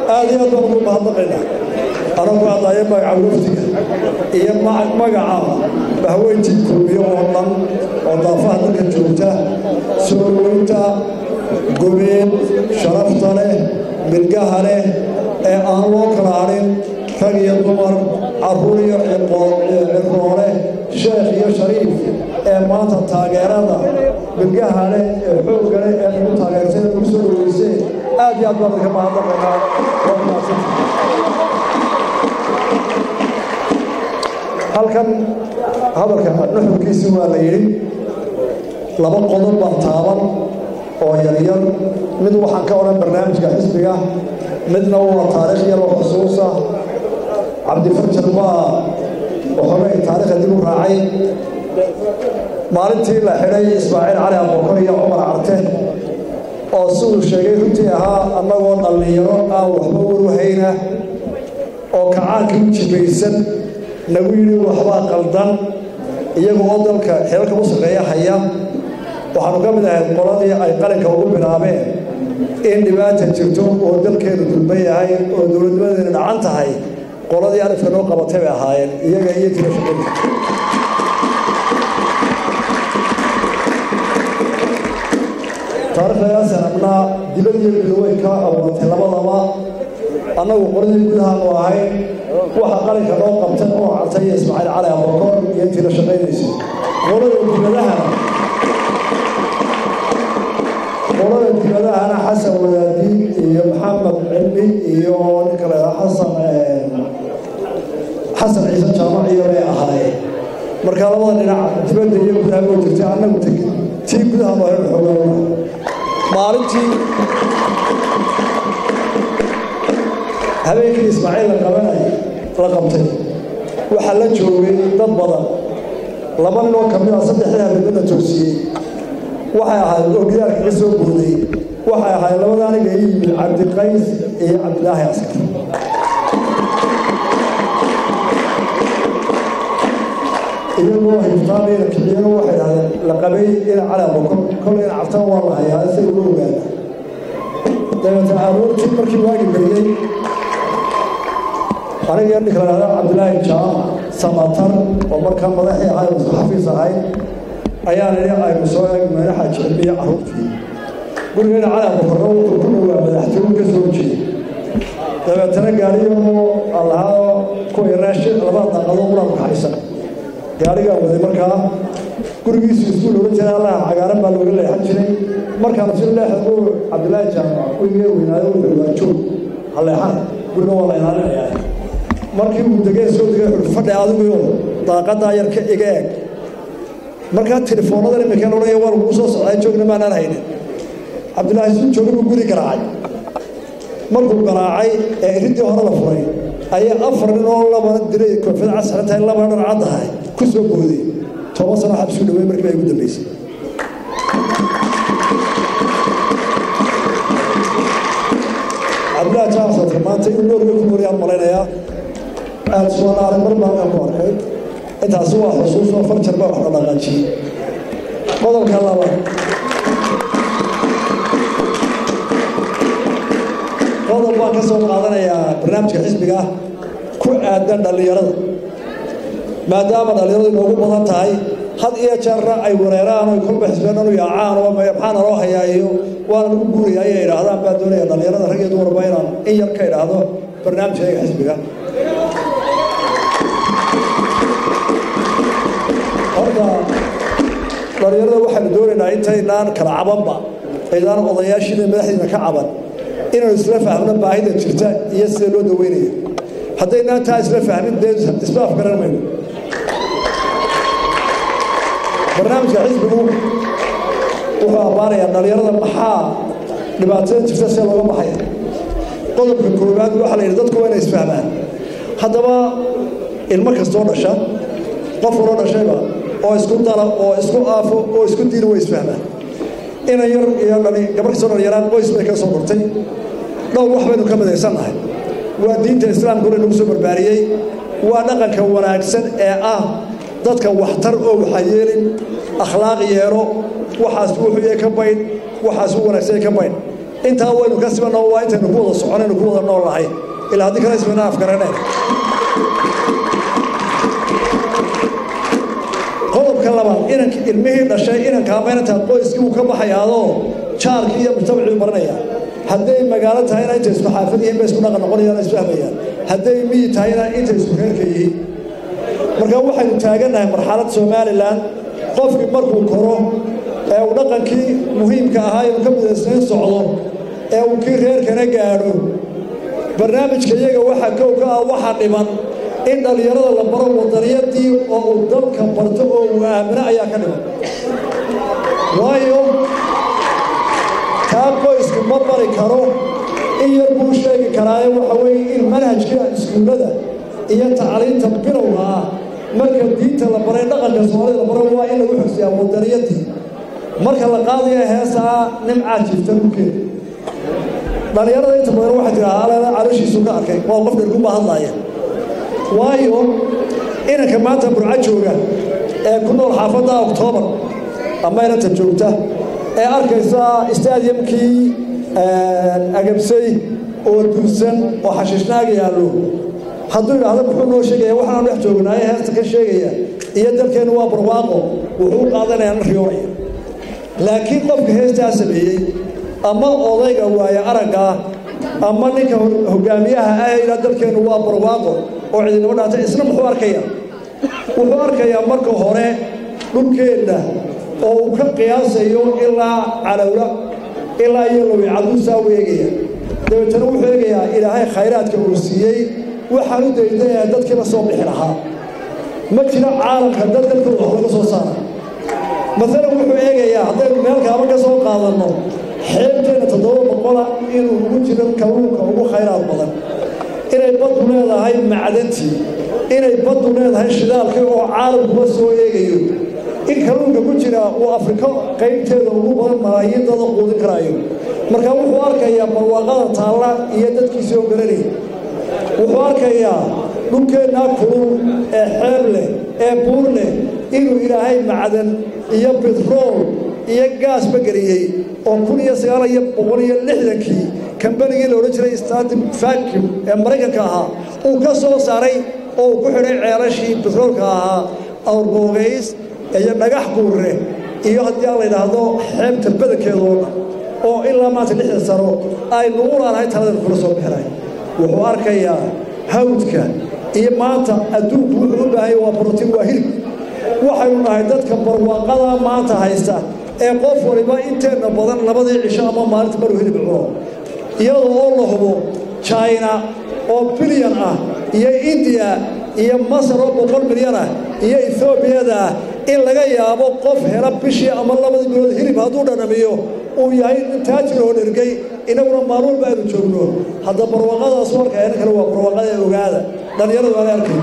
aad iyo aad baan ugu mahadnaqaynaa anagu hadlaya magaca wafdiga iyo magaca bahweyntii kulmiyo oo dhan oo daafaha dalka joogta soo weynta gobeed sharafta leh milgaha leh ee aan loo kala hadhin rag iyo dumar carruur iyo ciroole sheekh iyo shariif ee maanta taageerada milgaha leh ee xoogga leh ee lagu taageertay lagu soo dhaweysay aad iyo aad baan idinka mahadnaqaynaa waa mahadsan halkan hadalka nuxurkiisii waa la yidhi laba qodob baa taaban oo yaryar mid waxaan ka odhan barnaamijka xisbiga midna waa taariikh yar oo xusuusa cabdifarjar baa waxoogay taariikhda dib u raacay maalintii la xidhay ismaaciil cali abokor iyo cumar carte oo siduu sheegay runtii ahaa annagoo dhallinyaro aan waxba waruhayna oo kacaankii u jibaysan nagu yidhi waxbaa qaldan iyaga oo dalka xeelka u shaqeeya haya waxaanu ka mid ahayd qoladii ay qalinka ugu bilaabeen in dhibaata jirto oo dalkeenu dulban yahay oo dowladnimadeena dhacan tahay qoladii alifka noo qabatay bay ahaayeen iyaga iyo tira shaqada taariikhdagaasaan abnaa dibad iyo bilowey ka abuuratay labadaba annagu qoladii gudahaanu ahayn waxa qalinka noo qabtay oo cartay iyo ismaaciil cali abokor iyo intii la shaqaynaysay qolada dibadahana qolada dibadahana xasan wadaadi iyo maxamed cilmi iyo ninka la yidhaha xasan xasan ciise jaamac iyo bay ahaayeen marka labada dhinac dibadda iyo gudaha oo jirtay annagu tii gudaha noo hel xoogaa maalintii habeenkii ismaaciil la qabanay la qabtay waxaa la joogay dad badan laba nin oo ka mid ah saddexdii habeenada toosiyey waxay ahayd ogyaal kaga soo booday waxay ahayd labada aniga ii yimid cabdiqays iyo cabdilaahi askar iyagoo hiftaanayna kiciyana waxay dhahdeen la qabay ina calaabo kolayna cabtaan waa la hayaa si uga ogaada dabeetna aroortii markii waagi beriyey aniga ninka la dhahda cabdilaahi jaamac samatar oo markaa madaxii ahay oo xafiis ahayd ayaan idhi aynu soo eegmayna xaaji cilmiya carruurtii gurigeena calaabo korro wuxuu ku dhowaa madaxtooyin ka soo jeeda dabeetana gaariyoo allahaa kuwii raashin labada daaqadoo quraanku haysan gaarigaa waday markaa gurigiisu iskuul oga jira allaha cagaaran baa looga leexan jiray markaanu si leexda uu cabdilaahi jaamac weligee weynaayo wuxuu waa joog ha leexan guriga waa la ilaalinayaa markii uu degay soo degay wuxuu fadhi adigu daaqadaa yar ka iga eeg markaa telefoonada imika odhanaya waa lagu soo socdaa joogna maanaan haynin cabdilaahi suu jooga buu guri garaacay markuu garaacay ee iridii hore la furay ayaa afar nin oo laba diray koofiyad casran tahay laba dhar cad ahay ku soo booday toban sano xabsuu dhawey markii baa igu dambeysay cabdilaahi jaamasadka maanta in noorga ku wariyaan malaynayaa aada suwanaaray mar baan ku arkay intaasi waa xusuus oo farjar baa wax la dhaqaajiyey qodobka labaad qodob baan ka soo qaadanayaa barnaamijka xisbiga ku aadan dhallinyarada maadaama dhallinyaradu inoogu badan tahay had iyo jeerna ay wareeraan oy kolba xisbeenanu yaacaan oo maxaa naloo hayaa iyo waana lagu guuraya ayay idhaahdaan baa doonaya dhallinyarada rag iyo dumarba inaan in yar ka idhaahdo barnaamijkayga xisbiga horta dhallinyarada waxaanu doonaynaa intaynaan kala cabanba aydaan odayaashiina madaxdiina ka caban inaanu isla fahmno baahida jirta iyo sida loo daweynaya haddaynaan taa isla fahmin dee isma afgaran mayno barnaamijka xisbigu wuxuu abbaanayaa dhallinyarada maxaa dhibaatada jirta see looga baxaya qodobka koowaad waxaa la yidhi dadku waa inay isfahmaan haddaba ilmo kastoo dhasha qof waloo dhashayba oo isku dala oo isku aafo oo isku diina way isfahmaan ina yar iyo dhali gabar kastoo dhalinyaraan qoys bay ka soo dhurtay dhowr wax baynu ka midaysannahay waa diinta islaamka hore nagu soo barbaariyey waa dhaqanka wanaagsan ee ah dadka waxtar oo waxa yeelin akhlaaq yeelo waxaas wuxuu yahay ka baydh waxaas u wanaagsan ka baydh intaa waynu ka sibanoo waa intaynu ku wada soconaynu ku wada nool nahay ilaa haddii kale isbayna afgaraneen qodobka labaad inank ilmihii dhashay inankaa maynantaa qoyskii uu ka baxayaadoo jaarkii iyo mujtamacii baranaya hadday magaalo tahayna intay isku xaafad yihiin bay isku dhaqan noqonayaan isfahmayaan hadday miyi tahayna intay isku reerka yihiin marka waxaynu taagannahay marxalad somalilan qofkii markuu koro ee uu dhaqankii muhiimka ahaa inuu ka midaysnayn socdo ee uu kii reerkana gaadho barnaamijka iyaga waxaa kow ka ah waxaa dhiman in dhallinyarada la baro wadaniyadii oo uu dalka barto oo uu aamino ayaa ka dhiman waayo kaa qoysku ma bari karo in yar buu sheegi karaaye waxa weeye in manhajka iskuullada iyo tacliinta bilowga ah marka diinta la baray dhaqanka soomaalida la baro waa in lagu xogsiyaa wadaniyadii marka la qaadaya heesaa nimcaa jiifta dhulkeeda dhallinyarada inta badan waxay tidhaha aleela calooshiisu ka arkay waa qof dhergunbaa hadlaaya waayo inanka maanta burco jooga ee ku nool xaafadda oktoobar ama inanta joogta ee arkaysa stadiumkii agabsay oo dursan oo xashiishnaaga yaallo hadduu idhaahdo muxuu noo sheegaya waxaanu dhex joognaaye heesta ka sheegaya iyo dalkeennu waa barwaaqo wuxuu u qaadanayaa na riyoonaya laakiin qofka heestaa sameeyey ama odayga waaye araggaa ama ninka hogaamiyaha ah ilaa dalkeennu waa barwaaqo oo cidinimo dhaata isna muxuu arkayaa wuxuu arkayaa marka hore dhulkeenna oo uu ka qiyaasayo ilaa calowla ilaa iyo lowi caduusaa u eegaya dabeetana wuxuu eegayaa ilaahay khayraadka uu siiyey waxaan u daydayaa dadkiiba soo bixi lahaa ma jiro caalamka dad dalkooda wax laga soo saara maalan wuxuu eegayaa haddaynu meel kaaba ka soo qaadanno xeebteenna toddoba boqola inuu ugu jiro kalluunka ugu khayraad badan inay baddu leedahay macdantii inay baddu leedahay shidaalkii oo caalamkuba soo eegayo in kalluunka ku jira uu afrika qaybteeda ugu badan malaayiin dada quudin karaayo marka wuxuu arkayaa barwaaqada taalla iyo dadkiisii oo garanaya wuxuu arkayaa dhulkeennaa kulul ee xeeb leh ee buur leh inuu ilaahay macdan iyo bitrool iyo gaasba geliyey oo kun iyo sagaal iyo boqol iyo lixdankii kambanigii la odhan jiray statim vacuum ee maraykanka ahaa uu ka soo saaray oo uu ku xidhay ceelashii bitroolka ahaa awrboogays iyo dhagax guurre iyo haddii aan la yidhaahdo xeebta badankeeda oo dhan oo ilaa maanta lixdan sano aynu u laanahay taladan kula soo bixinay wuxuu arkayaa hawdka iyo maanta adduunku wuxuu u baahanya waa brotiin waa hilib waxaynu nahay dadka barwaaqada maanta haysta ee qof waliba inteenna badan labadii cisho ama maalinta maruu hilib cuno iyadoo oo la hubo china oo bilyan ah iyo indiya iyo masar oo boqol milyan ah iyo ethoobiyaeda ah in laga yaabo qof hela bishii ama labadii bilood hilib hadduu dhanamiyo uu yahay nin taajir oo dhergay inaguna maalin walba aynu joogno hadda barwaaqadaas marka ina kale waa barwaaqada ogaada dhallinyaradu aan arkay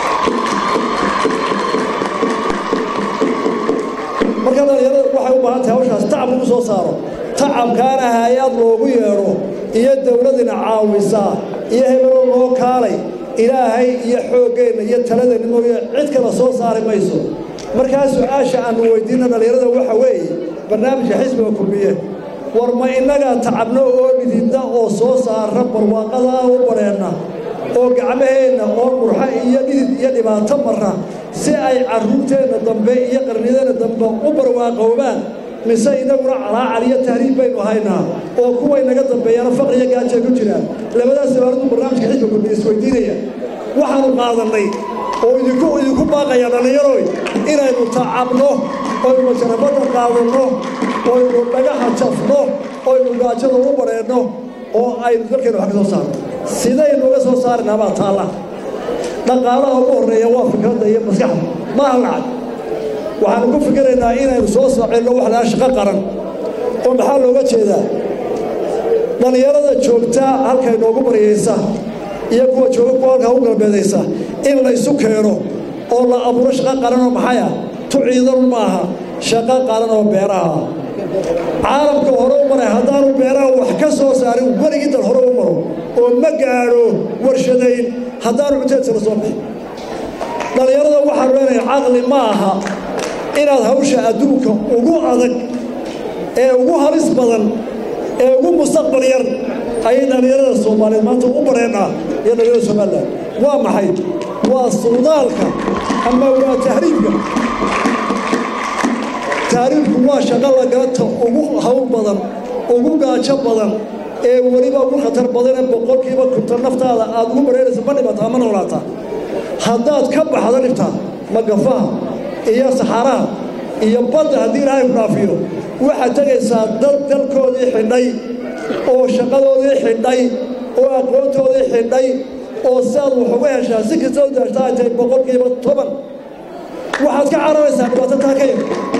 marka dhallinyarada waxay u baahan tahay hawshaas tacab lagu soo saaro tacabkaana hay-ad loogu yeedho iyo dowladina caawisaa iyo hebeloo loo kaalay ilaahay iyo xooggeenna iyo taladeenna mooye cid kala soo saari mayso markaa su-aasha aanu weydiinna dhallinyarada waxa weeye barnaamijka xisbiga kulmiye war ma innagaa tacabno oo dhididda oo soo saara barwaaqada u badheenna oo gacmaheenna oo murxa iyo dhidid iyo dhibaato marra si ay carruurteenna dambe iyo qarnideenna dambe u barwaaqoobaan mise inaguna calaacal iyo tahriib baynu haynaa oo kuway naga dambeeyana faqriyo gaajay ku jiraan labadaas sabaaradu barnaamijka xisbiga kulmiye isweydiinaya waxaanu qaadannay oo idinku idinku baaqaya dhallinyaroy inaynu tacabno oynu majarabadda qaadanno oynu dhagaha jafno oynu gaajada u badheenno oo aynu dalkeena wax ka soo saarno sidaynu uga soo saarnaa baa taalla dhaqaalaha ugu horreeya waa fikradda iyo maskaxda maaha lacag waxaanu ku fikiraynaa inaynu soo saacelno wax lahaa shaqo qaran oo maxaa looga jeedaa dhallinyarada joogta halkay noogu baryaysa iyo kuwa jooga kuwa halkaa u galbeedaysa in laysu keeno oo la abuuro shaqo qaranoo maxaya tu ciidan maaha shaqo qaran oo beeraha caalamka hore u maray haddaanu beeraha wax ka soo saarin weligii dal hore u maro oo ma gaadho warshadayn haddaanu cunteedsa la soo bixin dhallinyarada waxaanu leenahay caqli ma aha inaad hawsha adduunka ugu adag ee ugu halis badan ee ugu mustaqbal yar ayay dhallinyarada soomaaliyeed maanta u bareennaa iyo dhallinyarada somalilan waa maxay waa suudaalka ama waa tahriibka tahriibku waa shaqo lagalata ugu hawl badan ugu gaajo badan ee weliba ugu khatar badan ee boqolkiiba kunta naftaada aad ugu bareeraysa ma dhibataa ma noolaataa haddaad ka baxdo dhibtaa magafaha iyo saxaaraha iyo badda haddii ilaahay ku dhaafiyo waxaad tegaysaa dad dalkoodii xidhay oo shaqadoodii xidhay oo aqoontoodii xidhay oo si aad wax uga heshaa si kasta u daashtaa ay tahay boqolkiiba toban waxaad ka cararaysaa dhibaato taa ka yar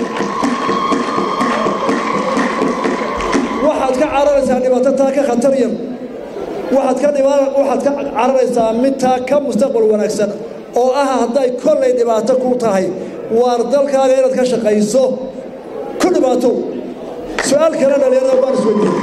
waxaad ka cararaysaa dhibaato taa ka khatar yar waxaad ka dhiba waxaad ka cararaysaa mid taa ka mustaqbal wanaagsan oo ah hadday kollay dhibaato ku tahay waar dalkaaga inaad ka shaqayso ku dhibaato su-aal kale dhalinyarada baan isweydiiyey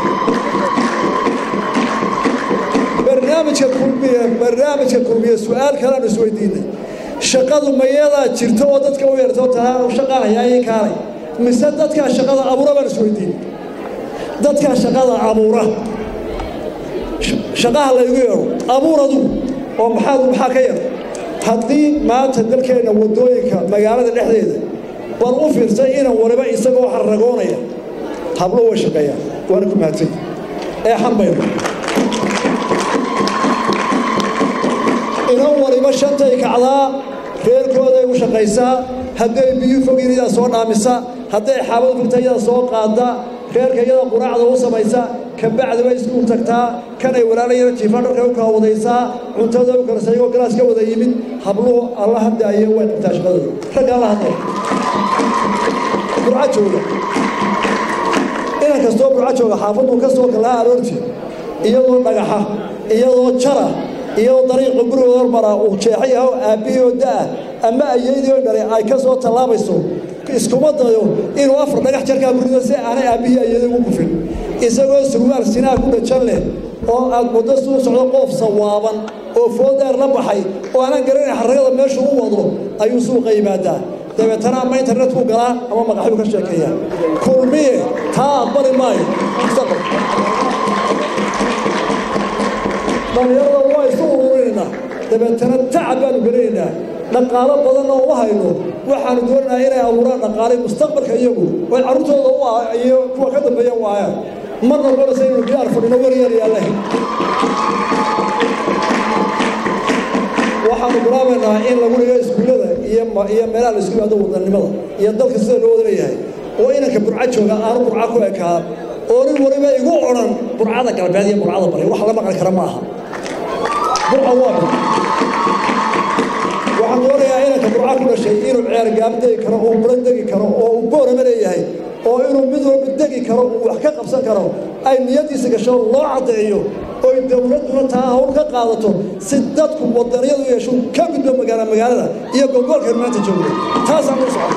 barnaamijka kulmiye barnaamijka kulmiye su-aal kalean isweydiinay shaqadu mayadaa jirto oo dadka u yeerto taa shaqaa hayaayay kaalay mise dadkaa shaqada abuura baan isweydiinay dadkaa shaqada abuura shaqaha laygu yeedho abuur adugu oo maxaad maxaa ka yar haddii maanta dalkeenna waddooyinka magaalada dhexdeeda bal u fiirsay inan waliba isagoo xarragoonaya hablo way shaqeeyaan waana ku mahadsanya ee xambayno inan waliba shantay kacdaa reerkooday u shaqaysaa hadday biyu fogin iyadaa soo dhaamisa hadday xaabad fogta iyadaa soo qaada reerka iyada quraacda u samaysa kabacdi bay iskuul tagtaa kanay walaalayana jiifaan dharka u kala wadaysaa cuntada u karsa iyagoo galaas ka wada yimid habluhu alla hadaaye way dhigtaa shaqadooda ragga alla hadlay burca jooga inan kastoo burca jooga xaafaduu ka soo kalaa aroortii iyadoo dhagaxa iyadoo jara iyadoo dariiqa gurigooda hormara uu jeexa yaho aabbihii oo da'ah ama ayeydii oo dhalay ay ka soo tallaabayso iskuma dayo inuu afar dhagax jarkaa gurido si aanay aabbihii ayeeda ugu kufin isagoo surwaal sinaa ku dhajan leh oo aad muddo suu socdo qoof sawaaban oo foodaar la baxay oo aanan garanayn xarragada meeshu u wado ayuu suuqa yimaadaa dabeetana ama internetkuu galaa ama maqaxyuu ka sheekeeyaa kulmiye taa aqbali maayo mustaqbal dhallinyarada waa isu ururinaynaa dabeetana tacab baanu gelinaynaa dhaqaalo badanna uma hayno waxaanu doonaynaa inay abuuraan dhaqaalay mustaqbalka iyagu oy carruurtooda iyo kuwa ka dambeeya u aayaan ma noqonaysa inuu diyaar fadhino waryar yaalleh waxaanu bilaabaynaa in lagu dhigo iskuullada iyo iyo meelaha la isku yimaado wadannimada iyo dalka sida loo wada leeyahay oo inanka burca jooga aanu burca ku ekaa oo nin waliba igu odhan burcada galbeed iyo burcada bari wax la maqli kara ma aha burca waa waxaan doonayaa inanka burca ku dhashay inuu ceergaab degi karo oo buran degi karo oo uu boorama leeyahay oo inuu mid walba degi karo uu wax ka qabsan karo ay niyaddiisa gasho loo caddeeyo oy dowladduna taa hawl ka qaadato si dadku wadaniyadu yeesho ka gudbo magaala magaalada iyo gobolkan maanta joogda taasaan u socon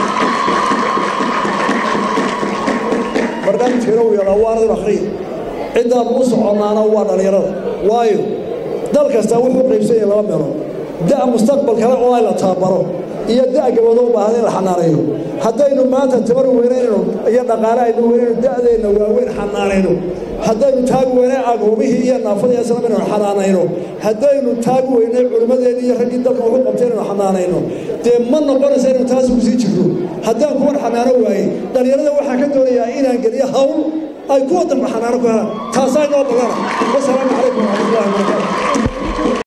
barnaamijkeena uu yeelaa waa anadin akhriya ciddaan u soconnaana waa dhallinyarada waayo dal kasta wuxuu qaybsan yahay laba meelood da' mustaqbal kale oo ay la tababaro iyo da' gabadho u baahan in la xanaaneeyo haddaynu maanta tabar weynayno iyo dhaqaale aynu weynayno da'deenna waaweyn xanaanayno haddaynu taagi weynay agoomihii iyo naafadii islam inaynu xanaanayno haddaynu taagi weynay culimmadeenni iyo raggii dalka wuxu qabtay inaynu xanaanayno dee ma noqonaysa inaynu taas ugu sii jirno haddaan kuwan xanaano waayey dhallinyarada waxaan ka doonayaa inaan geliyo hawl ay kuwa dambe xanaano ku helaan taasaa inoo badana wasalaamu calaykum